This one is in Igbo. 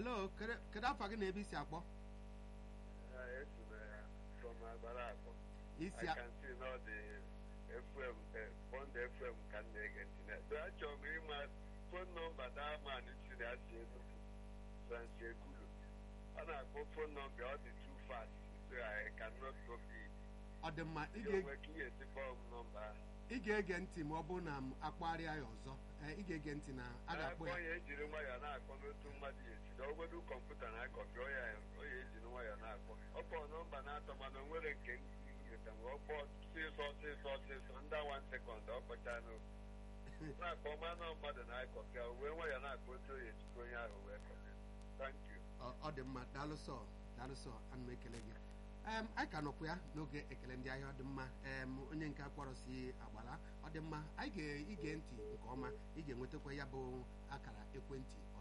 hello kedu kedu afọ gị na ebe isi akpọ esi m from agbara akpọ isi I a- can see now the FM, uh, Bond FM ka m na-ege ntị na so achọrọ m ịma fon nọmba daa man si na asị Enugu Francis Ekulu ọ na-akpọ fon nọmba ọ dị too fast so I cannot copy it. ọ dị mma ị Ị ga- nwere ka ị ga-esi kpọọ m nọmba ahụ ị ga-ege ntị ma ọ bụrụ na m akpagharịa ya ọzọ Ee, ị ga-ege ntị na a ga-akpọ na-akpọ ya ya ejiri nwayọọ na-akpọ n'otu mmadụ ya esi na ogbedu kọmputa na-akọpị ọ ya ọ ya ejiri nwayọọ na-akpọ ọ kpọọ nọmba na-atọ mana o nwere nke nweta mgbe ọ kpọọ ọsịsọ ọsịsọ ọsịsọ ndị wan sekọnd ọ kpọchaa n'oge na-akpọ manụ mmadụ na-akọpị ya wee nwayọọ na-akpọ otu onye ejikọ onye ahụ wee kọpị thank you Ọ- ọ dị mma daalụsọ daalụsọ ana m ekele gị em anyị ka nọkwa ya n'oge ekele ndị ahịa ọ dị mma em onye nke akpọrọ si agbala ọ dị mma anyị ga-ige ntị nke ọma ị ga-enwetakwa ya bụ akara ekwentị